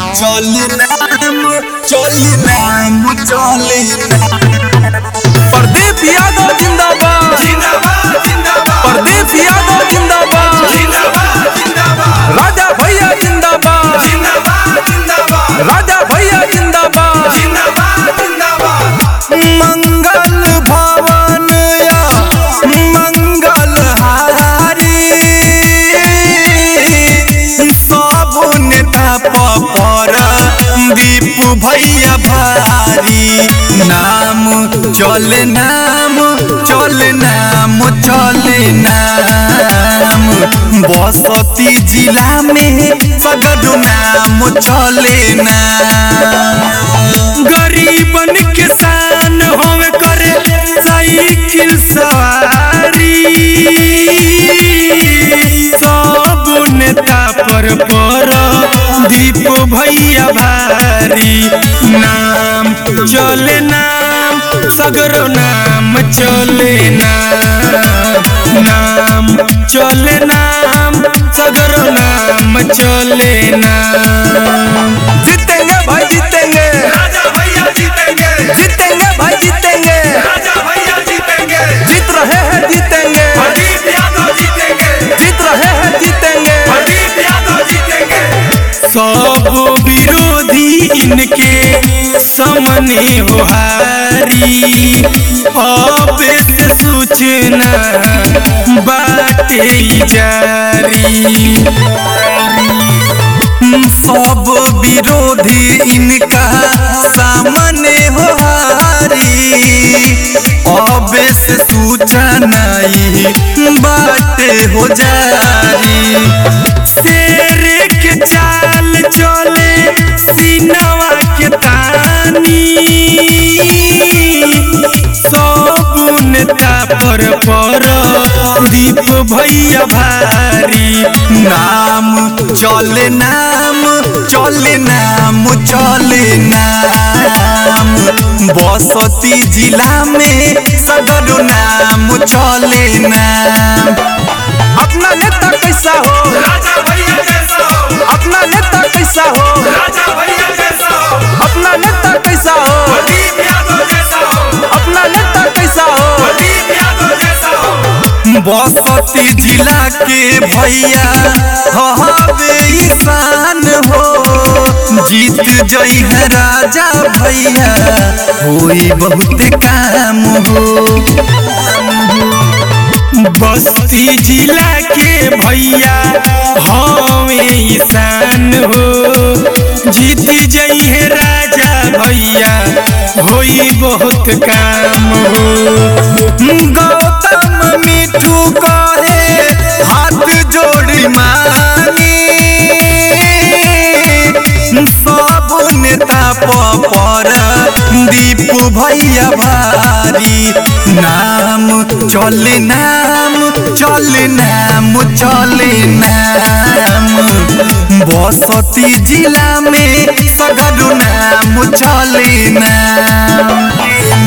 चले नाम चले नाम चले प्रदीप यादव जिंदाबाद जिंदाबाद जिंदाबाद प्रदीप यादव जिंदाबाद जिंदाबाद जिंदाबाद राजा भैया जिंदाबाद जिंदाबाद जिंदाबाद राजा भैया जिंदाबाद जिंदाबाद जिंदाबाद मंगल भवन या मंगल हारी सब नेता पर दीप भैया भारी नाम चले नाम चले नाम चले नाम बसती जिला में सगड नाम चले नाम गरीबन किसान होवे करे साइकिल सवारी सब नेता पर पर दीप भैया भारी नाम चले नाम सगरो नाम चले नाम नाम चले नाम सगरो नाम चले नाम जीतेंगे भाई जीतेंगे राजा भैया जीतेंगे जीतेंगे भाई जीतेंगे राजा भैया जीतेंगे जीत रहे हैं जीतेंगे प्रदीप यादव जीतेंगे जीत रहे हैं जीतेंगे प्रदीप यादव जीतेंगे सब विरोधी इनके सामने हो हारी अब से सूचना बाटे जारी सब विरोधी इनका सामने हो हारी अब से सूचना ही बाटे हो जारी शेर के चाल चले सीनवा के तानी सब नेता पर पर दीप भैया भारी नाम चले नाम चले नाम चले नाम बसती जिला में सदर नाम चले नाम अपना नेता कैसा हो राजा भैया जैसा हो अपना नेता कैसा हो राजा भैया जैसा हो अपना नेता कैसा हो प्रदीप यादव जैसा हो अपना नेता कैसा हो प्रदीप यादव जैसा हो बसती जिला के भैया हवे ईशान हो जीत जई है राजा भैया होई बहुत काम हो बस्ती जिला के भैया हवे ईशान हो जीती जई है राजा भैया होई बहुत काम हो गौतम मिठू कहे हाथ जोड़ी मानी सब नेता पर दीप भैया भारी नाम चले नाम चले नाम चले नाम बसती जिला में सगरू नाम चले नाम